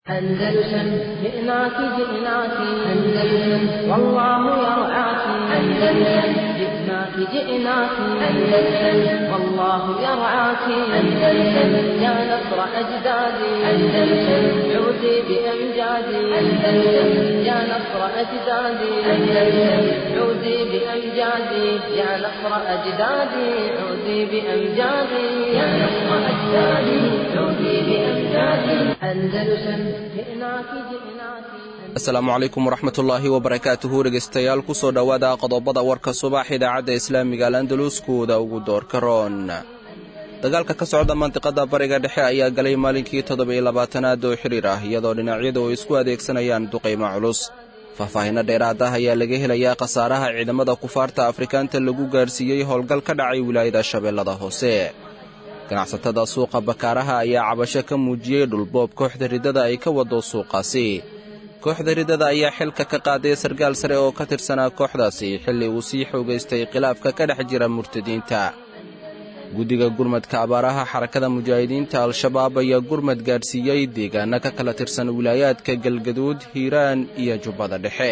أندلسن جئناك جئناك أندلسن والله يرعاك أندلسن جئناك جئناك أندلسن والله يرعاك أندلسن يا نصر أجدادي أندلسن عودي بأمجادي أندلسن يا نصر أجدادي أندلسن عودي بأمجادي يا نصر أجدادي عودي بأمجادي يا نصر أجدادي عودي بأمجادي أندلسن جئناك جئناك asalaamu calaykum waraxmatullaahi wabarakaatuhu dhegaystayaal ku soo dhowaada qodobada warka subax idaacadda islaamiga alandaluskooda ugu doorka roon dagaalka ka socda mandiqada bariga dhexe ayaa galay maalinkii toddoba-iyo labaatanaad oo xidhiir ah iyadoo dhinacyadu ay isku adeegsanayaan duqaymo culus faahfaahinno dheeraad ah ayaa laga helayaa khasaaraha ciidamada kufaarta afrikaanta lagu gaadhsiiyey howlgal ka dhacay wilaayada shabeellada hoose ganacsatada suuqa bakaaraha ayaa cabasho ka muujiyey dhulboob kooxda riddada ay ka wado suuqaasi kooxda riddada ayaa xilka ka qaaday sarkaal sare oo ka tirsanaa kooxdaasi xilli uu sii xoogaystay khilaafka ka dhex jira murtadiinta guddiga gurmadka abaaraha xarakada mujaahidiinta al-shabaab ayaa gurmad gaadhsiiyey deegaanno ka kala tirsan wilaayaadka galgaduud hiiraan iyo jubbada dhexe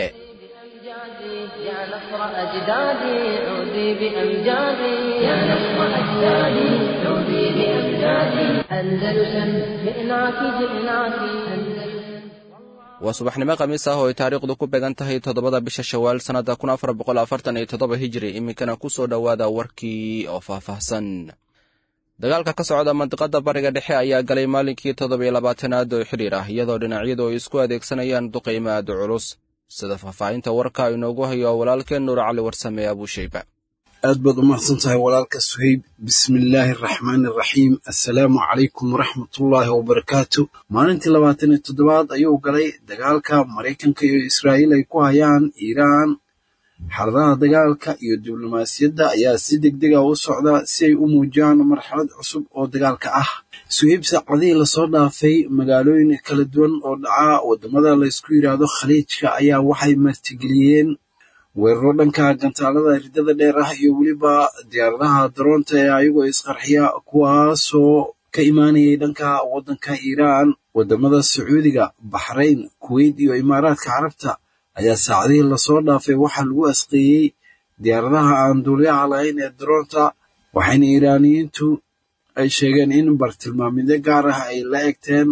يا نصر أجدادي عودي بأمجادي يا نصر أجدادي عودي بأمجادي أندلسن جئناك جئناك أندلسن waa subaxnimo khamiis ah oo ay taariikhdu ku beegan tahay toddobada bisha shawaal sannadda kun afar boqol afartan iyo toddoba hijiri iminkana ku soo dhowaada warkii oo faahfaahsan dagaalka ka socda mandiqada bariga dhexe ayaa galay maalinkii toddoba iyo labaatanaad oo xidhiir ah iyadoo dhinacyadu ay isku adeegsanayaan duqaymo aad u culus sida faahfaahinta warka inoogu hayo walaalkeen nuur cali warsame abuushayba aad baad u mahadsan tahay walaalka suhayb bismillaahi araxmaani araxiim assalaamu calaykum waraxmatullaahi wabarakaatu maalintii labaatan iyo toddobaad ayuu galay dagaalka maraykanka iyo israa'iil ay ku hayaan iiraan xaaladaha dagaalka iyo diblomaasiyadda ayaa si degdega u socda si ay u muujiyaan marxalad cusub oo dagaalka ah suhayb saacadihii lasoo dhaafay magaalooyin kala duwan oo dhaca waddamada laysku yidhaahdo khaliijka ayaa waxay martigeliyeen weeraro dhanka gantaalada riddada dheer ah iyo weliba diyaaradaha daroonta ee ayagoo isqarxiya kuwaasoo ka imaanayay dhanka waddanka iiraan waddamada sacuudiga baxrayn kuweyt iyo imaaraadka carabta ayaa saacadihii lasoo dhaafay waxaa lagu asqeeyey diyaaradaha aan duuliyaha lahayn ee daroonta waxayna iiraaniyiintu ay sheegeen in bartilmaamidyo gaar ah ay la egteen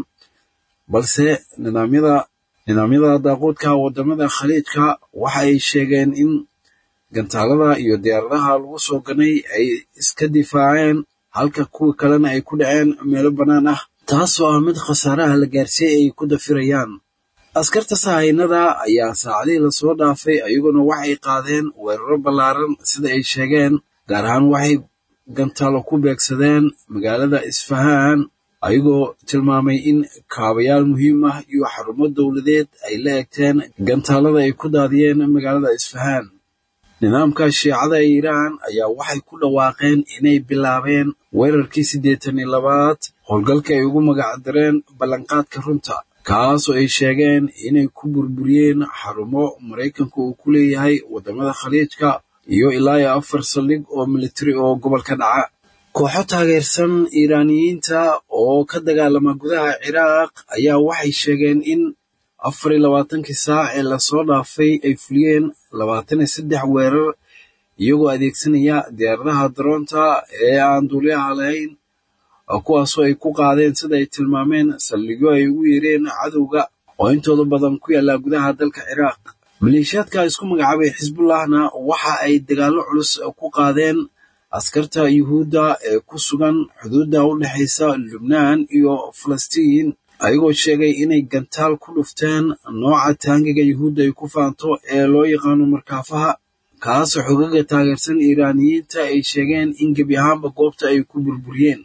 balse nidaamyada nidaamyada daaquudka waddamada khaliijka waxa ay sheegeen in gantaalada iyo diyaaradaha lagu soo ganay ay iska difaaceen halka kuwa kalena ay ku dhaceen meelo bannaan ah taasoo ah mid khasaaraha la gaarsiiyey ay ku dafirayaan askarta sahaynada ayaa saacadihii lasoo dhaafay ayaguna waxay qaadeen weeraro ballaaran sida ay sheegeen gaar ahaan waxay gantaalo ku beegsadeen magaalada isfahaan ayagoo tilmaamay in kaabayaal muhiim ah iyo xarumo dowladeed ay la egteen gantaalada ay ku daadiyeen magaalada isfahaan nidaamka shiicada ee iiraan ayaa waxay ku dhawaaqeen inay bilaabeen weerarkii siddeetan iyo labaad howlgalka ay ugu magacdareen ballanqaadka runta kaasoo ay sheegeen inay ku burburiyeen xarumo maraykanka uu ku leeyahay waddamada khaliijka iyo ilaa iyo afar saldhig oo militari oo gobolka dhaca kooxo taageersan iiraaniyiinta oo ka dagaalama gudaha ciraaq ayaa waxay sheegeen in afar iyo labaatankii saac ee lasoo dhaafay ay fuliyeen labaatan iyo saddex weerar iyagoo adeegsanaya diyaaradaha daroonta ee aan duuliyaha lahayn kuwaasoo ay ku qaadeen sida ay tilmaameen saldhigyo ay ugu yeereen cadowga oo intooda badan ku yaalla gudaha dalka ciraaq maleeshiyaadka isku magacaabay xisbullahna waxa ay dagaallo culus ku qaadeen askarta yuhuudda ee ku sugan xuduudda u dhexaysa lubnaan iyo falastiin ayagoo sheegay inay gantaal ku dhufteen nooca taangiga yuhuudda ay ku faanto ee loo yaqaano markaafaha kaasoo xogaga taageersan iiraaniyiinta ay sheegeen in gebi ahaanba goobta ay ku burburiyeen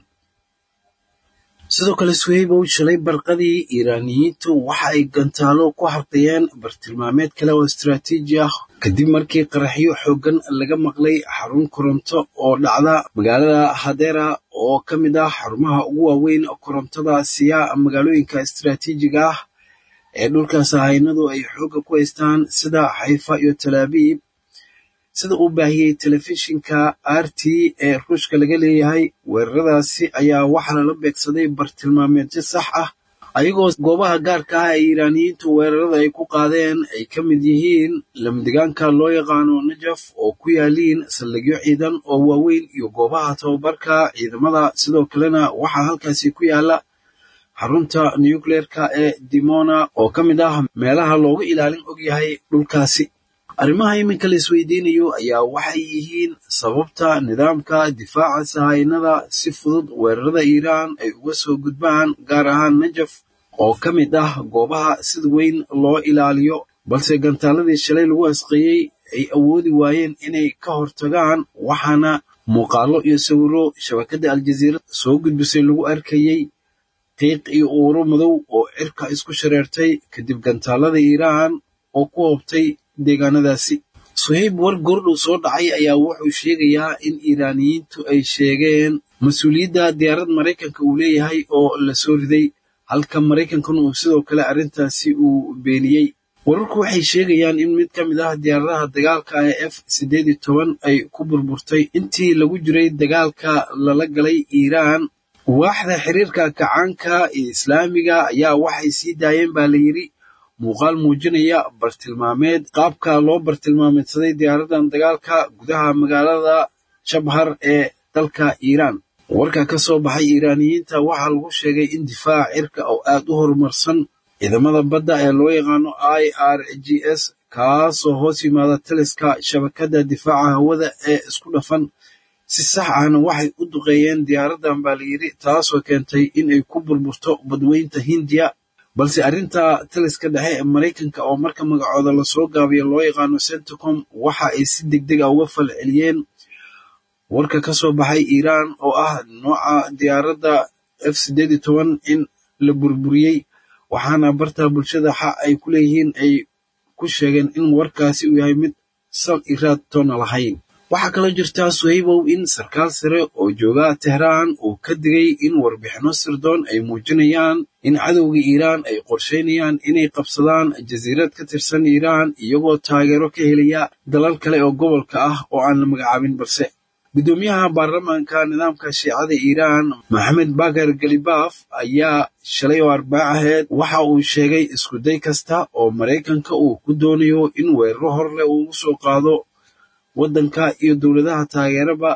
sidoo kale suhaybow shalay barqadii iiraaniyiintu waxa ay gantaalo ku harqiyeen bartilmaameed kale oo istaraatiiji ah kadib markii qaraxyo xooggan laga maqlay xarun koronto oo dhacda magaalada hadera oo ka mid ah xarumaha ugu waaweyn korontada siya magaalooyinka istaraatiijiga ah ee dhulkaas haynadu ay xoogga ku haystaan sida xayfa iyo talaabiib sida uu baahiyey telefishinka r t ee ruushka laga leeyahay weeraradaasi ayaa waxaa lala beegsaday bartilmaameedyo sax ah ayagoo goobaha gaarka ah ee iiraaniyiintu weerarada ay ku qaadeen ay ka mid yihiin lamdegaanka loo yaqaano najaf oo ku yaaliin saldhigyo ciidan oo waaweyn iyo goobaha tababarka ciidamada sidoo kalena waxaa halkaasi ku yaala xarunta nucleerka ee dimona oo ka mid ah meelaha loogu ilaalin og yahay dhulkaasi arrimaha iminka la isweydiinayo ayaa waxay yihiin sababta nidaamka difaaca sahaynada si fudud weerarada iiraan ay uga soo gudbaan gaar ahaan najaf oo ka mid ah goobaha sida weyn loo ilaaliyo balse gantaaladii shalay lagu asqeeyey ay awoodi waayeen inay ka hortagaan waxaana muuqaallo iyo sawiro shabakadda aljaziira soo gudbisay lagu arkayey qiiq iyo uuro madow oo cirka isku shareertay kadib gantaalada iiraan oo ku hoobtay deegaanadaasi suhayb war gordhow soo dhacay ayaa wuxuu sheegayaa in iiraaniyiintu ay sheegeen mas-uuliyadda diyaarad maraykanka uu leeyahay oo la soo riday halka maraykankuna uu sidoo kale arrintaasi uu beeniyey wararku waxay sheegayaan in mid ka mid ah diyaaradaha dagaalka ee f siddeed iyo toban ay ku burburtay intii lagu jiray dagaalka lala galay iiraan waaxda xiriirka kacaanka iyo islaamiga ayaa waxay sii daayeen baa la yidhi muuqaal muujinaya bartilmaameed qaabka loo bartilmaameedsaday diyaaradan dagaalka gudaha magaalada jabhar ee dalka iiraan warka ka soo baxay iiraaniyiinta waxaa lagu sheegay in difaaca cirka oo aad u horumarsan ciidamada badda ee loo yaqaano i r g s kaasoo hoos yimaada taliska shabakadda difaaca hawada ee isku dhafan si sax ahna waxay u duqeeyeen diyaaradan baa layidhi taasoo keentay in ay ku burburto badweynta hindiya balse arrinta taliska dhexe ee maraykanka oo marka magacooda lasoo gaabiyo loo yaqaano centicom waxa ay si deg deg a uga fal celiyeen warka ka soo baxay iiraan oo ah nooca diyaaradda f siddeed iyo toban in la burburiyey waxaana barta bulshada xa ay ku leeyihiin ay ku sheegeen in warkaasi uu yahay mid sal iraad toona lahayn waxaa kaloo jirtaa suhaybow in sarkaal sare oo jooga tehraan uu ka digay in warbixinno sirdoon ay muujinayaan in cadowga iiraan ay qorsheynayaan inay qabsadaan jasiirad ka tirsan iiraan iyagoo taageero ka helaya dalal kale oo gobolka ah oo aan la magacaabin balse guddoomiyaha baarlamaanka nidaamka shiicada iiraan maxamed bakar galibaf ayaa shalay oo arbaac aheed waxa uu sheegay iskuday kasta oo maraykanka uu ku doonayo in weeraro horleh uu ugu soo qaado waddanka iyo dowladaha taageeraba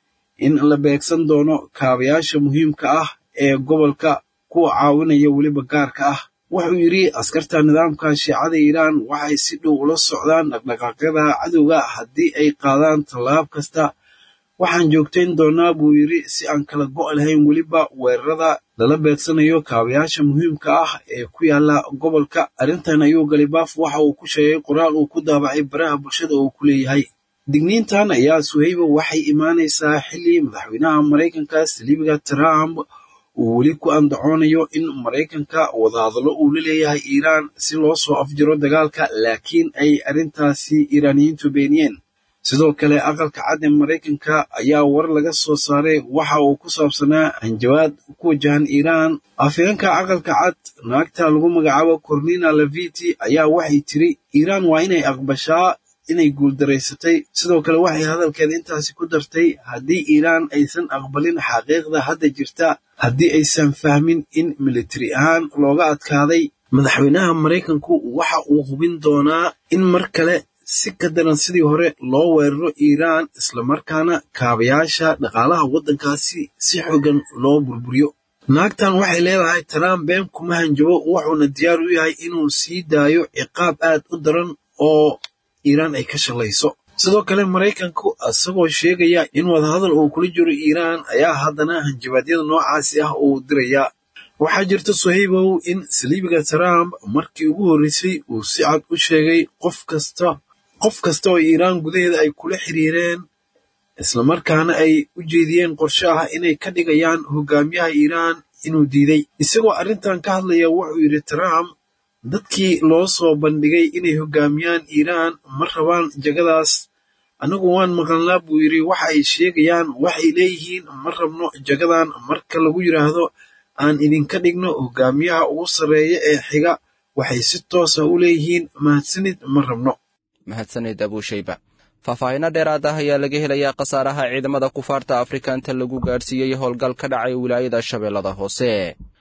in la beegsan doono kaabayaasha muhiimka ah ee gobolka kuwa caawinaya weliba gaarka ah wuxuu yidhi askarta nidaamka shiicada iiraan waxay si dhow ula socdaan dhaqdhaqaaqyada cadowga haddii ay qaadaan tallaab kasta waxaan joogtayn doonaa buu yidhi si aan kala go' lahayn weliba weerarada lala beegsanayo kaabayaasha muhiimka ah ee ku yaala gobolka arrintan ayuu galibaaf waxa uu ku sheegay qoraal uu ku daabacay baraha bulshada oo ku leeyahay digniintan ayaa suhayba waxay imaanaysaa xilli madaxweynaha maraykanka saliibiga trump uu weli ku andacoonayo in maraykanka wadahadallo uu la leeyahay iiraan si loo soo afjiro dagaalka laakiin ay arrintaasi iiraaniyiintu beeniyeen sidoo kale aqalka cad ee maraykanka ayaa war laga soo saaray waxa uu ku saabsanaa hanjabaad ku wajahan iiraan afhayeenka aqalka cad naagta lagu magacaabo cornina leviti ayaa waxay tiri iiraan waa inay aqbashaa inay guuldaraysatay sidoo kale waxay hadalkeeda intaasi ku dartay haddii iiraan aysan aqbalin xaqiiqda hadda jirta haddii aysan fahmin in militari ahaan looga adkaaday madaxweynaha maraykanku waxa uu hubin doonaa in mar kale si ka daran sidii hore loo weeraro iiraan islamarkaana kaabayaasha dhaqaalaha waddankaasi si xogan loo burburiyo naagtan waxay leedahay trump been kuma hanjabo wuxuuna diyaar u yahay inuu sii daayo ciqaab aad u daran oo iiraan ay ka shalayso sidoo kale maraykanku isagoo sheegaya in wadahadal uu kula jiro iiraan ayaa haddana hanjabaadyada noocaasi ah uu dirayaa waxaa jirta suhaybow in saliibiga trump markii ugu horreysay uu si cad u sheegay qof kasta qof kasta oo iiraan gudaheeda ay kula xiriireen islamarkaana ay u jeediyeen qorshe ah inay ka dhigayaan hogaamiyaha iiraan inuu diiday isagoo arrintan ka hadlaya wuxuu yidhi trump dadkii loo soo bandhigay inay hogaamiyaan iiraan ma rabaan jagadaas anigu waan maqalnaa buu yidhi waxa ay sheegayaan waxay leeyihiin ma rabno jagadan marka lagu yidhaahdo aan idinka dhigno hogaamiyaha ugu sarreeya ee xiga waxay si toosa u leeyihiin mahadsanid ma rabno mahadsanid abuushayba faahfaahinno dheeraad ah ayaa laga helayaa khasaaraha ciidamada kufaarta afrika inta lagu gaadhsiiyey howlgal ka dhacay wilaayada shabeellada hoose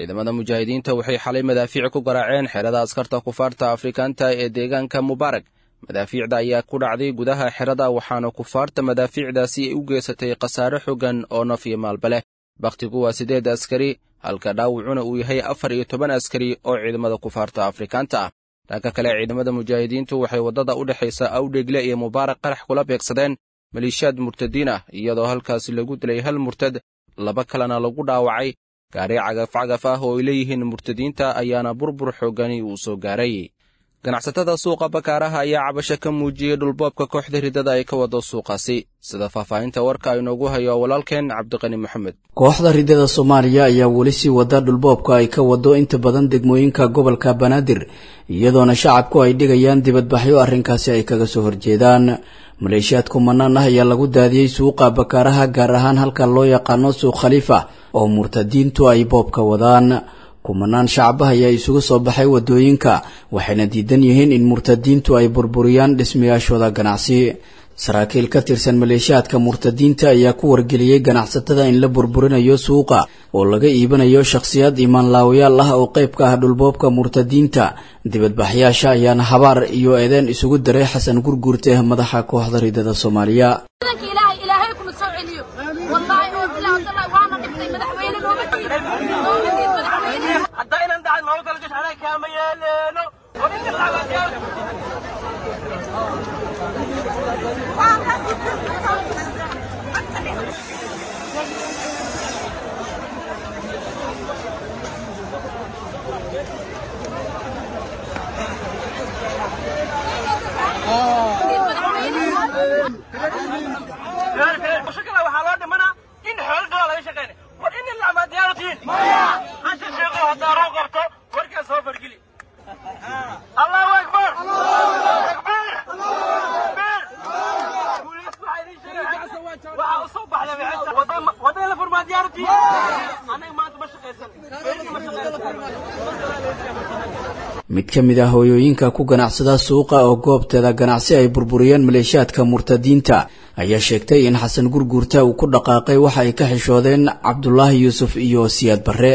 ciidamada mujaahidiinta waxay xalay madaafiic ku garaaceen xerada askarta kufaarta afrikaanta ee deegaanka mubaarag madaafiicda ayaa ku dhacday gudaha xerada waxaana kufaarta madaafiicdaasi ay u geysatay khasaare xogan oo naf iyo maalba leh bakhtigu waa siddeed askari halka dhaawacuna uu yahay afar iyo toban askari oo ciidamada kufaarta afrikaanta ah dhanka kale ciidamada mujaahidiintu waxay waddada u dhexaysa awdhegle iyo mubaarak qarax kula beegsadeen maliishaad murtadiin ah iyadoo halkaasi lagu dilay hal murtad laba kalena lagu dhaawacay gaari cagaf-cagaf ah oo ay leeyihiin murtadiinta ayaana burbur xoogani uu soo gaaray ganacsatada suuqa bakaaraha ayaa cabasho ka muujiyey dhulboobka kooxda riddada ay ka wado suuqaasi sida faahfaahinta warka inoogu hayo walaalkeen cabdiqani maxamed kooxda riddada soomaaliya ayaa weli sii wada dhulboobka ay ka wado inta badan degmooyinka gobolka banaadir iyadoona shacabku ay dhigayaan dibadbaxyo arrinkaasi ay kaga soo horjeedaan maleeshiyaad kumanaan ah ayaa lagu daadiyey suuqa bakaaraha gaar ahaan halka loo yaqaano suuq khaliifa oo murtadiintu ay boobka wadaan kumanaan shacabah ayaa isugu soo baxay wadooyinka waxayna diidan yihiin in murtadiintu ay burburiyaan dhismayaashooda ganacsi saraakiil ka tirsan maleeshiyaadka murtadiinta ayaa ku wargeliyey ganacsatada in la burburinayo suuqa oo laga iibanayo shakhsiyaad imaanlaawayaal ah oo qayb ka ah dhulboobka murtadiinta dibadbaxyaasha ayaana habaar iyo eedeen isugu daray xasan gurguurte madaxa kooxda riddada soomaaliya mid ka mid ah hooyooyinka ku ganacsada suuqa oo goobteeda ganacsi ay burburiyeen maleeshiyaadka murtadiinta ayaa sheegtay in xasan gurguurta uu ku dhaqaaqay waxa ay ka xishoodeen cabdulaahi yuusuf iyo siyaad barre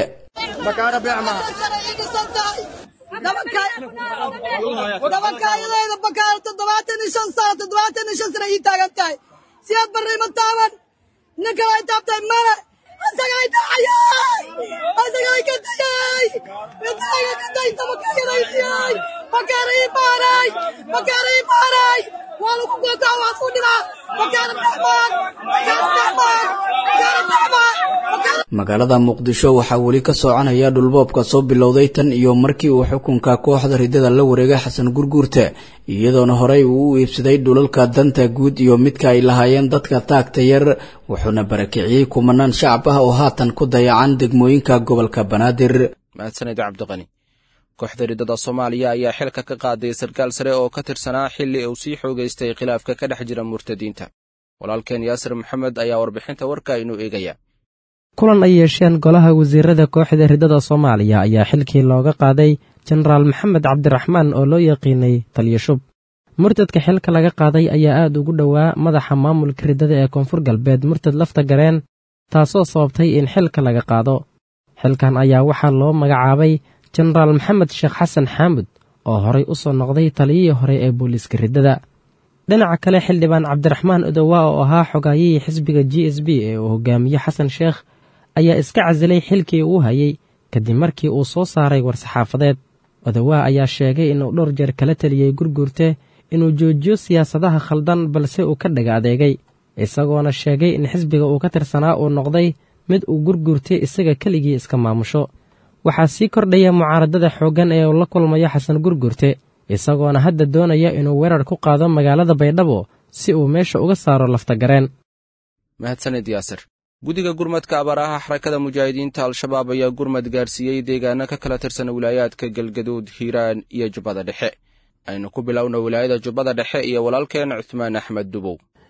siyaad barre ma taaban nin kale ay taabtay male asagay dacayay asagay ka dayay midaaga ka dayta makaayaraysiyay makaara ii baaray makaara ii baaray waa lagu gootaa waa ku dhimaa makaara dhexmaan makaara dhexmaan makaara dhexmaan magaalada muqdisho waxaa weli ka soconaya dhulboobka soo bilowday tan iyo markii uu xukunka kooxda riddada la wareegay xasan gurguurte iyadoona horey uu u iibsaday dhulalka danta guud iyo midka ay lahaayeen dadka taagta yar wuxuuna barakiciyey kumanaan shacab ah oo haatan ku dayacan degmooyinka gobolka banaadir mahadsanid cabdiqani kooxda riddada soomaaliya ayaa xilka ka qaaday sarkaal sare oo ka tirsanaa xilli uu sii xoogaystay khilaafka ka dhex jira murtadiinta walaalkeen yaasir maxamed ayaa warbixinta warka inuu eegaya kulan ay yeesheen golaha wasiirada kooxda riddada soomaaliya ayaa xilkii looga qaaday jenaraal maxamed cabdiraxmaan oo loo yaqiinay taliyashub murtadka xilka laga qaaday ayaa aad ugu dhowaa madaxa maamulka riddada ee koonfur galbeed murtad lafta gareen taasoo sababtay in xilka laga qaado xilkan ayaa waxaa loo magacaabay jenaraal maxamed sheekh xasan xaamud oo horay u soo noqday taliyihii hore ee booliiska riddada dhinaca kale xildhibaan cabdiraxmaan odowaa oo ahaa xogaayihii xisbiga g s b ee uu hogaamiye xasan sheekh ayaa iska casilay xilkii uu hayay kadib markii uu soo saaray war-saxaafadeed odowaa ayaa sheegay inuu dhowr jeer kala teliyey gurguurte inuu joojiyo siyaasadaha khaldan balse uu ka dhaga adeegay isagoona sheegay in xisbiga uu ka tirsanaa uu noqday mid uu gurguurtay isaga keligii iska maamusho waxaa sii kordhaya mucaaradada xooggan ee uu la kulmayo xasan gurgurte isagoona hadda doonaya inuu weerar ku qaado magaalada baydhabo si uu meesha uga saaro laftagareen mahadsanid yaasir guddiga gurmadka abaaraha xarakada mujaahidiinta al-shabaab ayaa gurmad gaarsiiyey deegaano ka kala tirsan wilaayaadka galgaduud hiiraan iyo jubbada dhexe aynu ku bilowna wilaayada jubbada dhexe iyo walaalkeen cuthmaan axmed dubow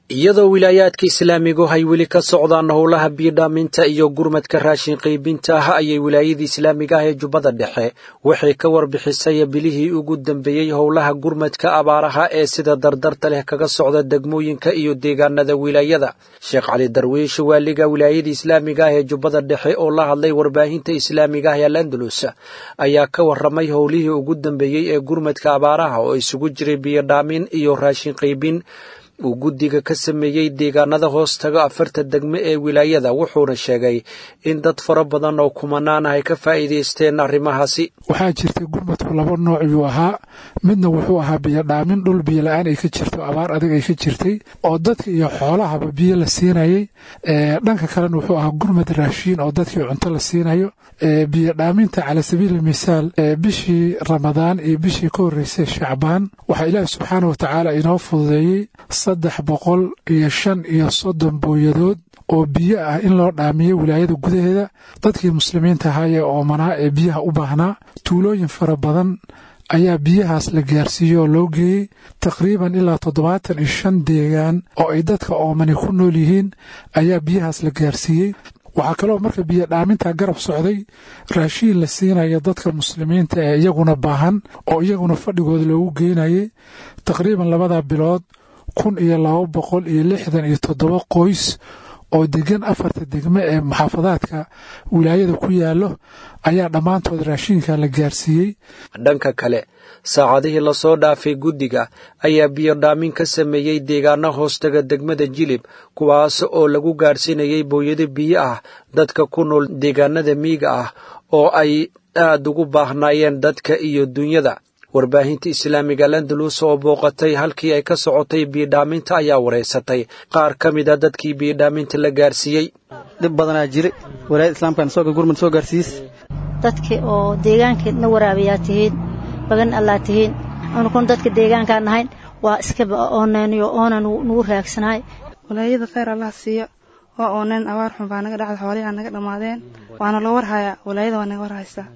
iyadoo wilaayaadka islaamigu ay weli ka socdaan howlaha biidhaaminta iyo gurmadka raashin qaybinta ah ayay wilaayada islaamiga ah ee jubbada dhexe waxay ka warbixisay bilihii ugu dambeeyey howlaha gurmadka abaaraha ee sida dardarta leh kaga socda degmooyinka iyo deegaanada wilaayada sheekh cali darwiish waaliga wilaayada islaamiga ah ee jubbada dhexe oo la hadlay warbaahinta islaamiga ah ee landalus ayaa ka waramay howlihii ugu dambeeyey ee gurmadka abaaraha oo isugu jiray biyodhaamin iyo raashin qaybin uu guddiga ka sameeyey deegaanada hoos taga afarta degme ee wilaayada wuxuuna sheegay in dad fara badan oo kumanaan ah ay ka faa'iidaysteen arrimahaasi waxaa jirtay gurmadku laba nooc yuu ahaa midna wuxuu ahaa biyodhaamin dhul biyo la-aan ay ka jirto abaar adag ay ka jirtay oo dadka iyo xoolahaba biyo la siinayay dhanka kalena wuxuu ahaa gurmad raashiin oo dadkii cunto la siinayo biyodhaaminta cala sabiili misaal bishii ramadaan iyo bishii ka horreysay shacbaan waxaa ilaahi subxaana watacaala inoo fududeeyey saddex boqol iyo shan iyo soddon booyadood oo biyo ah in loo dhaamiyo wilaayada gudaheeda dadkii muslimiinta ahaayee oomanaa ee biyaha u baahnaa tuulooyin fara badan ayaa biyahaas la gaarsiiyey oo loo geeyey taqriiban ilaa toddobaatan iyo shan deegaan oo ay dadka oomani ku nool yihiin ayaa biyahaas la gaarsiiyey waxaa kaloo marka biyo dhaaminta garab socday raashiin la siinaya dadka muslimiinta ee iyaguna baahan oo iyaguna fadhigooda loogu geynayay taqriiban labada bilood kun iyo laba boqol iyo lixdan iyo toddoba qoys oo degan afarta degme ee muxaafadaadka wilaayada ku yaallo ayaa dhammaantood raashiinka la gaarsiiyey dhanka kale saacadihii lasoo dhaafay guddiga ayaa biyodhaamin ka sameeyey deegaano hoostaga degmada jilib kuwaas oo lagu gaarsiinayay booyado biyo ah dadka ku nool deegaanada miyiga ah oo ay aad ugu baahnaayeen dadka iyo dunyada warbaahinta islaamiga landalus oo booqatay halkii ay ka socotay biidhaaminta ayaa wareysatay qaar ka mid a dadkii biidhaaminta la gaarsiiyey dhib badanaa jira walaayada islaamkan soo gurmad soo gaarsiis dadka oo deegaankeedna waraabayaa tihiin bagan allaa tihiin anukun dadka deegaankaan nahayn waa iskaba ooneeniyo oonan nugu raagsanaay walaayada khayr allah siiyo waa ooneen abaar xun baa naga dhacda xoolihaa naga dhammaadeen waana loo warhayaa walaayada waa naga warhaysaa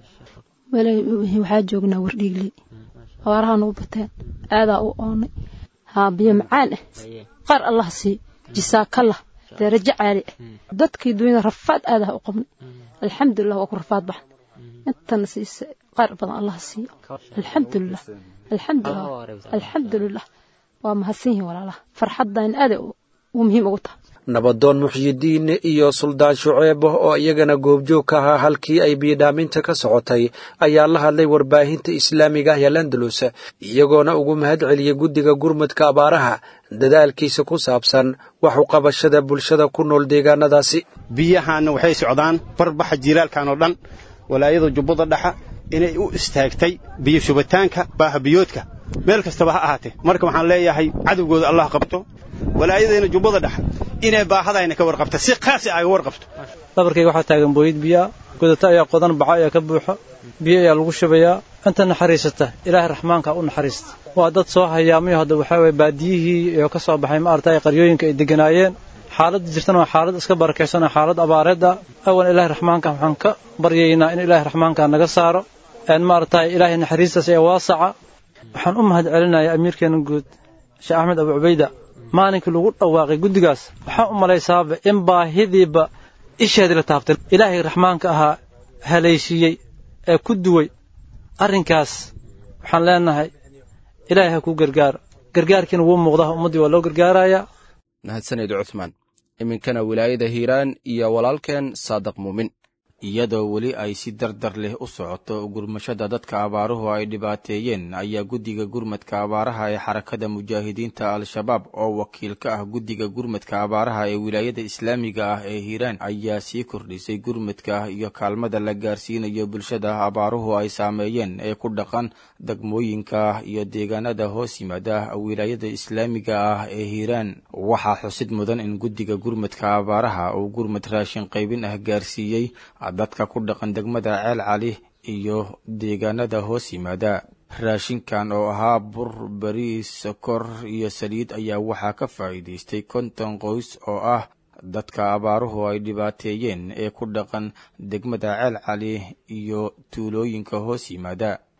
waxaa joognaa wardhiigley abaaraha nugu bateen aadaa u oonay haa biyo macaan ah qaar allah sii jisaakallah darajo caali ah dadkii dunyada rafaad aadaha u qabnay alxamdulilah waa ku rafaad baxan intana siisa qaar badan allah siiyo alxamdulilah alxamdulilah alxamdulilah waa mahadsan yihiin walaalaha farxaddan aada u muhiim ugu tahay nabadoon muxyidiin iyo suldaan shuceeb oo iyagana goobjoog ka ahaa halkii ay biyodhaaminta ka socotay ayaa la hadlay warbaahinta islaamiga ah ee landalus iyagoona ugu mahad celiyey guddiga gurmudka abaaraha dadaalkiisa ku saabsan wax u qabashada bulshada ku nool deegaanadaasi biyahaanna waxay socdaan barbaxa jiilaalkan oo dhan walaayada jubbada dhexa inay u istaagtay biyo shubitaanka baahabiyoodka meel kastaba ha ahaatee marka waxaan leeyahay cadowgooda allah qabto walaayadayna jubbada dhexa inay baahadayna ka warqabta si qaasi aga warqabto dhabarkayga waxaa taagan booyid biyaa godata ayaa qodan baco ayaa ka buuxo biyo ayaa lagu shubayaa inta naxariisata ilaahay raxmaanka u naxariista waa dad soo hayaamayo hadda waxaa waye baadiyihii oo ka soo baxay maaragtay qaryooyinka ay deganaayeen xaaladda jirtana waa xaalad iska barakaysan oo xaalad abaareedda awan ilaahay raxmaanka waxaan ka baryaynaa in ilaahay raxmaanka naga saaro maaragtay ilaahay naxariistaas ee waasaca waxaan u mahad celinayaa amiirkeena guud sheekh axmed abu cubayda maalinkii lagu dhawaaqay guddigaas waxaan u malaysaaba in baahidiiba isheedii la taabtay ilaahay raxmaanka ahaa halaysiiyey ee ku duway arrinkaas waxaan leenahay ilaahay ha kuu gargaaro gargaarkiina wuu muuqdaa ummaddii waa loo gargaarayaa mahadsaned cuthmaan iminkana wilaayada hiiraan iyo walaalkeen saadaq muumin iyadoo weli ay si dardar leh u socoto gurmashada dadka abaaruhu ay dhibaateeyeen ayaa guddiga gurmadka abaaraha ee xarakada mujaahidiinta al-shabaab oo wakiil ka ah guddiga gurmadka abaaraha ee wilaayada islaamiga ah ee hiiraan ayaa sii kordhisay gurmadka iyo kaalmada la gaarsiinayo bulshada abaaruhu ay saameeyeen ee ku dhaqan degmooyinka iyo deegaanada hoos yimaada wilaayada islaamiga ah ee hiiraan waxaa xusid mudan in guddiga gurmadka abaaraha uu gurmad raashin qaybin ah gaarsiiyey dadka ku dhaqan degmada ceel cali iyo deegaanada hoos yimaada raashinkan oo ahaa bur bariis sokor iyo saliid ayaa waxaa ka faa'iidaystay konton qoys oo ah dadka abaaruhu ay dhibaateeyeen ee ku dhaqan degmada ceel cali iyo tuulooyinka hoos yimaada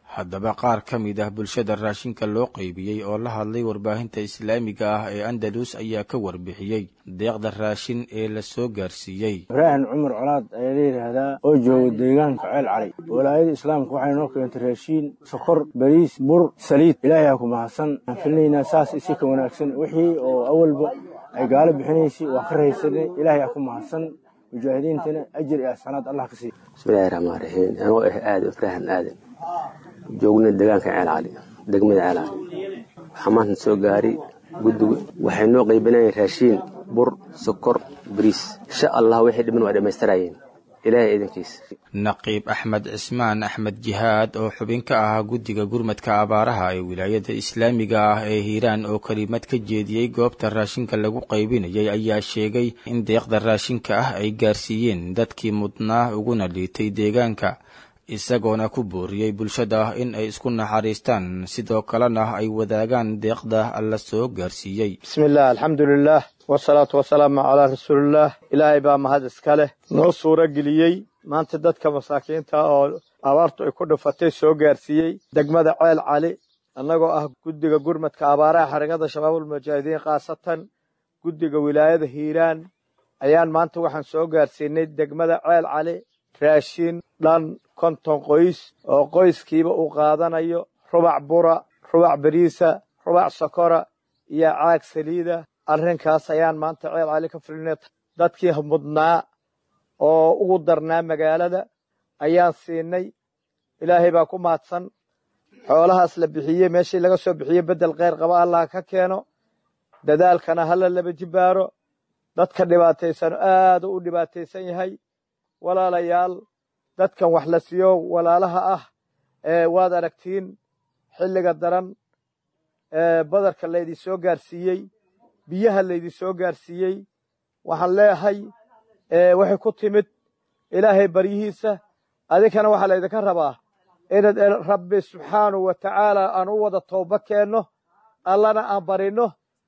haddaba qaar ka mid ah bulshada raashinka loo qaybiyey oo la hadlay warbaahinta islaamiga ah ee andalus ayaa ka warbixiyey deeqda raashin ee la soo gaarsiiyey ibraahim cumar colaad ayaa la yidhaahdaa oo jooga deegaanka ceel cali walaayada islaamka waxay noo keentay raashiin sokor bariis bur saliid ilaahay ha ku mahadsan aan filinaynaa saas isi ka wanaagsan wixii oo awalba ay gaalo bixinaysay waa ka rahaysanay ilaahay ha ku mahadsan mujaahidiintana ajir iyo asanaad allah ka siiya bismillahi raxmaan raxiim anoo ah aadan ibraahim aadan joogna deegaanka ceel cali degmada ceel cali waxaa maanta soo gaaray guddiga waxay noo qaybinayeen raashiin bur sokor bariis insha allah wixii dhiman waa dhammaystirayeen ilaahay idankiisa naqiib axmed cismaan axmed jihaad oo xubin ka ahaa guddiga gurmadka abaaraha ee wilaayada islaamiga ah ee hiiraan oo kelimad ka jeediyey goobta raashinka lagu qaybinayay ayaa sheegay in deeqda raashinka ah ay gaarsiiyeen dadkii mudnaa uguna liitay deegaanka isagoona ku booriyey bulshada in ay isku naxariistaan sidoo kalena ay wadaagaan deeqda la soo gaarsiiyey bismillaah alxamdulilaah wasalaatu wasalaamu calaa rasuulillaah ilaahay baa mahad iska leh noo suuro geliyey maanta dadka masaakiinta oo abaartu ay ku dhufatay soo gaarsiiyey degmada ceel cali annagoo ah guddiga gurmadka abaaraha xarakada shabaabulmujaahidiin khaasatan guddiga wilaayada hiiraan ayaan maanta waxaan soo gaarsiinay degmada ceel cali raashin dhan konton qoys oo qoyskiiba uu qaadanayo rubac bura rubac beriisa rubac sokora iyo caag saliida arrinkaas ayaan maanta ceel cali ka filinay dadkii mudnaa oo ugu darnaa magaalada ayaan siinay ilaahay baa ku mahadsan xoolahaas la bixiyey meeshii laga soo bixiyey beddel kheyr qaba allah ka keeno dadaalkana hala laba jibaaro dadka dhibaataysan aad u dhibaataysan yahay walaalayaal dadkan wax la siiyo walaalaha ah ee waad aragtiin xilliga daran ee badarka laydin soo gaarsiiyey biyaha laydin soo gaarsiiyey waxaan leeyahay waxay ku timid ilaahay baryihiisa adinkana waxaa laydinka rabaa inaad rabbi subxaanahu wa tacaala aan u wada tooba keenno allana aan barinno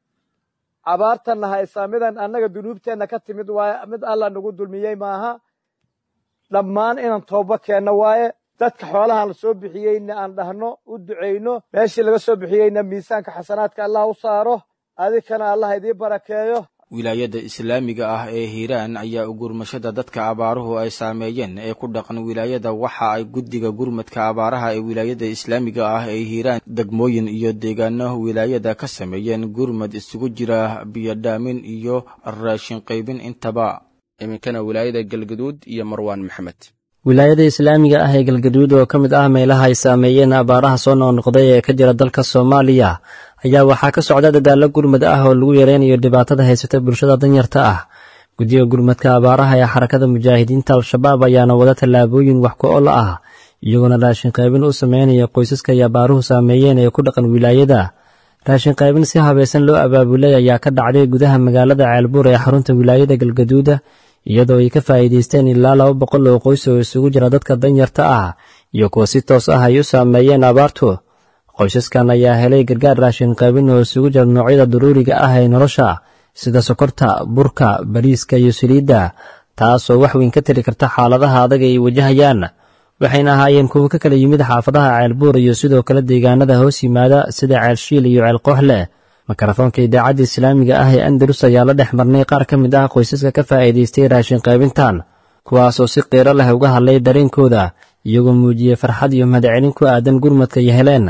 cabaartanna haysaa midan annaga dunuubteenna ka timid waaye mid alla nagu dulmiyey maaha dhammaan inaan tooba keenno waaye dadka xoolahan la soo bixiyeyna aan dhahno u ducayno meeshii laga soo bixiyeyna miisaanka xasanaadka allah u saaro adinkana allah idiin barakeeyo wilaayada islaamiga ah ee hiiraan ayaa u gurmashada dadka abaaruhu ay saameeyeen ee ku dhaqan wilaayada waxa ay guddiga gurmadka abaaraha ee wilaayada islaamiga ah ee hiiraan degmooyin iyo deegaano wilaayada ka sameeyeen gurmad isugu jira biyodhaamin iyo raashin qaybin intaba iminkana wilaayada galgaduud iyo marwaan maxamed wilaayada islaamiga ah ee galgaduud oo ka mid ah meelaha ay saameeyeen abaaraha soo noqnoqday ee ka jira dalka soomaaliya ayaa waxaa ka socda dadaallo gurmad ah oo lagu yareynayo dhibaatada haysata bulshada danyarta ah guddiga gurmadka abaaraha ee xarakada mujaahidiinta al-shabaab ayaana wada tallaabooyin wax ku ol ah iyagoona raashin qaybin u sameynaya qoysaska ay abaaruhu saameeyeen ee ku dhaqan wilaayada raashin qaybin si habaysan loo abaabulay ayaa ka dhacday gudaha magaalada ceelbuur ee xarunta wilaayada galgaduuda iyadoo ay ka faa'iidaysteen ilaa laba boqol oo qoys oo isugu jira dadka danyarta ah iyo kuwa si toos ah ay u saameeyeen abaartu qoysaskan ayaa helay gargaar raashin qaybin oo isugu jira noocyada daruuriga ah ee nolosha sida sokorta burka bariiska iyo saliidda taasoo wax weyn ka tiri karta xaaladaha adag ay wajahayaan waxayna ahaayeen kuwo ka kala yimid xaafadaha ceelbuur iyo sidoo kale deegaanada hoos yimaada sida ceelshiil iyo ceelkooxleh mikrofoonka idaacadda islaamiga ah ee andalus ayaa la dhex marnay qaar ka mid ah qoysaska ka faa'iidaystay raashin qaybintan kuwaasoo si qiiro leh uga hadlay dareenkooda iyagoo muujiyey farxad iyo mahadcelin ku aadan gurmadka iyo heleen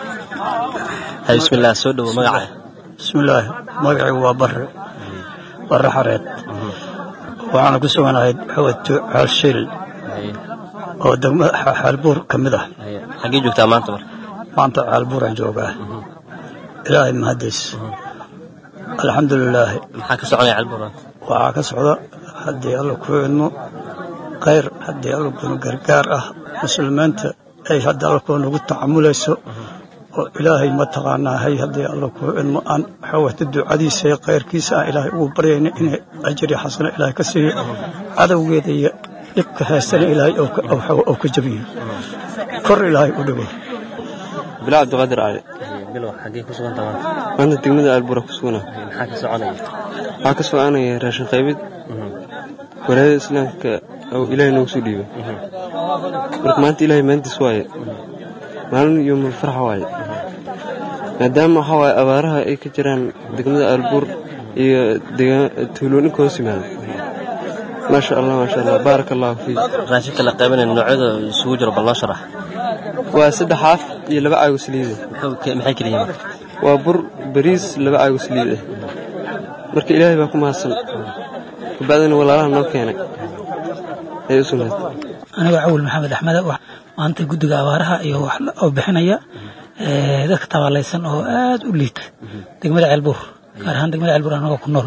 bismillaah soo dhowo magaca bismillaahi magacaygu waa barre barre xareed waxaana ku suganahay xawadto xaalshiil oo degmada xaalbuur ka mid ah xaggee joogtaa maanta marka maanta xaalbuuraan joogaa ilaahay mahadiis alxamdulilaahi maxaa ka soconaya xaalbuur waxaa ka socda haddii alla kuu idmo khayr haddii alla kuunu gargaar ah muslimiinta ay hadda alla kuu nagu tacamulayso oo ilaahay mataqaanaa hay haddii alla kuu idmo aan xawata ducadiisa iyo khayrkiisa aan ilaahay ugu baryayna inay ajri xasano ilaahay ka siiyo cadowgeeda iyo dhibka haystana ilaahay oo ka jabiyo kor ilaahay u dhigo bilaa cabdiqaadir cali bilow xaggee ku suganta maanta maanta degmada aalbura ku sugana maxaa ka soconaya waxaa ka soconaya raashin qaybid walaayada islaamka oo ilaahay noogu soo dhiibay marka maanta ilaahay maantiis waaye maalin yomul farxa waaye maadaama waxaa waaye abaaraha ay ka jiraan degmada aalbuur iyo tuulooyinka hoos yimaada maasha allah maasha allah baaraka allahu fiik raashinka la qaybinaya noocyada isugu jiro bal noo sharax waa saddex xaaf iyo laba caago saliida maxay kala yihiin waa bur bariis laba caago saliid ah marka ilaahay baa ku mahadsan kabacdina walaalaha noo keenay ay u sugnayd aniga cawil maxamed axmed maanta guddiga abaaraha iyo wax oo bixinaya dadka tabaalaysan oo aad u liita degmada ceelbuur gaar ahaan degmada ceelbuur anagoo ku nool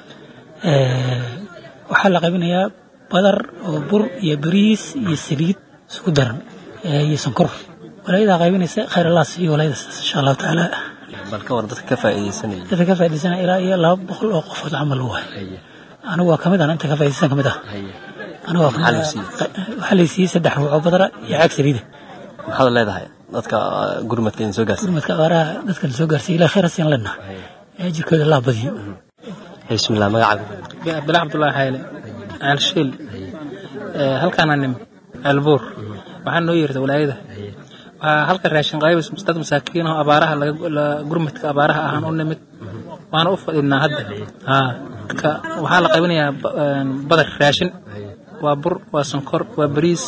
waxaa la qaybinayaa badar oo bur iyo bariis iyo saliid isku daran iyo sonkor walaayadaa qaybinaysa khayr allah siiyo walaayadaas insha allahu tacaala bal ka war dadka ka faa'iidaysanaya dadka ka faa'iidaysanaya ilaa iyo laba boqol oo qofood camal waay anigu waa kamid ah inta ka faa'iidaysan kamid ah anigu waa kamid waxaa la siiyey saddex ruux oo badara iyo caag saliida maxaad leedahay dadka gurmadka idin soo gaarsiiy gurmadka abaaraha dadka la soo gaarsiiy ilaa khayr asiin lena ajirkooda allah badiyo bismillah magacaaga bala cabdullaahi xayle caalshiil halkaana nim ceelbuur waxaa noo yeerta walaayada waxaa halka raashin qaybis dad masaakiin oo abaaraha gurmadka abaaraha ahaan u nimid waana u fadhinaa hadda marka waxaa la qaybinayaa badar raashin waa bur waa sonkor waa bariis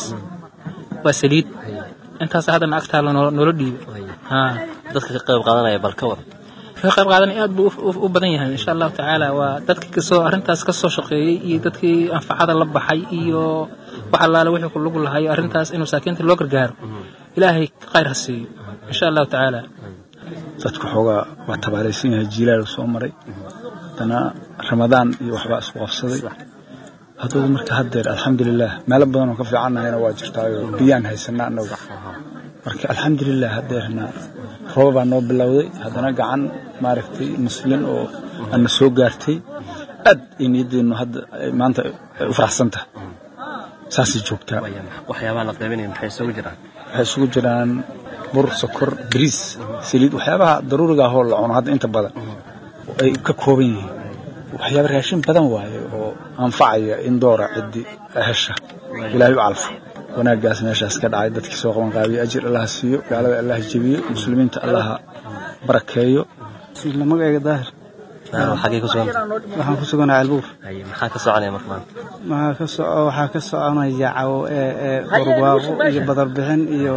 waa saliid intaas haddana agtaala noola dhiibay dadka ka qayb qaadanaya bal ka war ka qayb qaadanaya aad buu u badan yahay insha allahu tacaala waa dadkii kasoo arrintaas ka soo shaqeeyey iyo dadkii anfacada la baxay iyo wax allaale wixii ku lugu lahayo arrintaas in masaakiinta loo gargaaro ilaahay khayr ha siiyo insha allahu tacaala dadku xoogaa waa tabaalaysan yahay jiilaal soo maray haddana ramadaan iyo waxbaa isku qabsaday hadduu marka haddeer alxamdulilah meelo badan oo ka fiicannahayna waa jirtaayo biyaan haysanaa annagu marka alxamdulilah haddeerna rooba baa noo bilowday haddana gacan maaragtay muslin oo ana soo gaartay aad ay niyadeennu hadda maanta ay u faraxsan tahay saasay joogtaa waxyaabaha la qaybinaya maxay isugu jiraan waxay isugu jiraan bur sokor bariis saliid waxyaabaha daruuriga ahoo la cuno hadda inta badan ay ka kooban yihiin waxyaaba raashin badan waaye oo anfacaya in doora ciddi hesha ilaahay u calfo wanaaggaas meeshaas ka dhacay dadkii soo qaban qaabiye ajir allaha siiyo gaalada allaha jebiyo muslimiinta allaha barakeeyo magacayga daahir xagee ku sugan waxaan ku suganaa ceelbuur maxaa ka soconaya marka maanta maxaa ka soco waxaa ka soconaya cawo ee barwaaqo iyo badarbixin iyo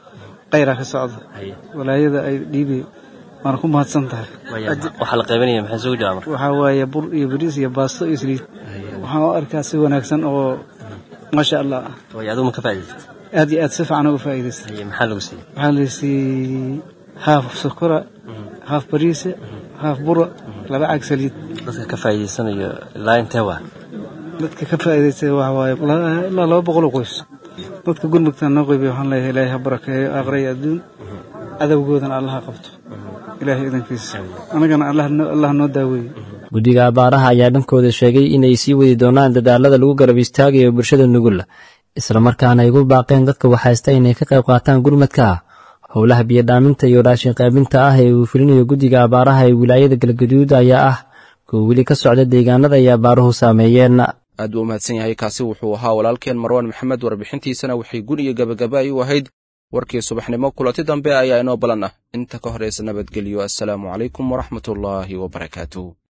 qayra ka socda walaayada ay dhiibi waana ku mahadsan tahay waxaa la qaybinaya maxay isugu jiraa marka waxaa waaye bur iyo bariis iyo baasto iyo saliid waxaan u arkaa si wanaagsan oo maasha allah way adigu ma ka faa'iidaysatay aad iyo aad si fiican uga faa'iidaystay maxaa lagu siiyey waxaa la siiyey haaf sokora haaf bariisa haaf bura laba caag saliid dadka ka faa'iidaysanayo ilaa intee waa dadka ka faa'iidaystay waxa waaye ilaa laba boqol oo qoys dadka gurmugtaan noo qeybiya waxaan leeyahay ilaahay ha barakeeyo aakhira iyo adduun cadowgoodana allaha qabto ilaahay idankiisa annagana allah noo daaweeye guddiga abaaraha ayaa dhankooda sheegay inay sii wadi doonaan dadaalada lagu garab istaagayo bulshada nugul islamarkaana ay ugu baaqeen dadka waxaysta inay ka qayb qaataan gurmadka howlaha biyodhaaminta iyo raashin qaybinta ah ee uu fulinayo guddiga abaaraha ee wilaayada galgaduud ayaa ah kuwa weli ka socda deegaanada ay abaaruhu saameeyeen aad buu u mahadsan yahay kaasi wuxuu ahaa walaalkeen marwaan maxamed warbixintiisana waxay gun iyo gebagaba ay u ahayd warkii subaxnimo kulanti dambe ayaa inoo balan ah inta ka horaysa nabadgelyo assalaamu calaykum waraxmatullaahi wabarakaatuh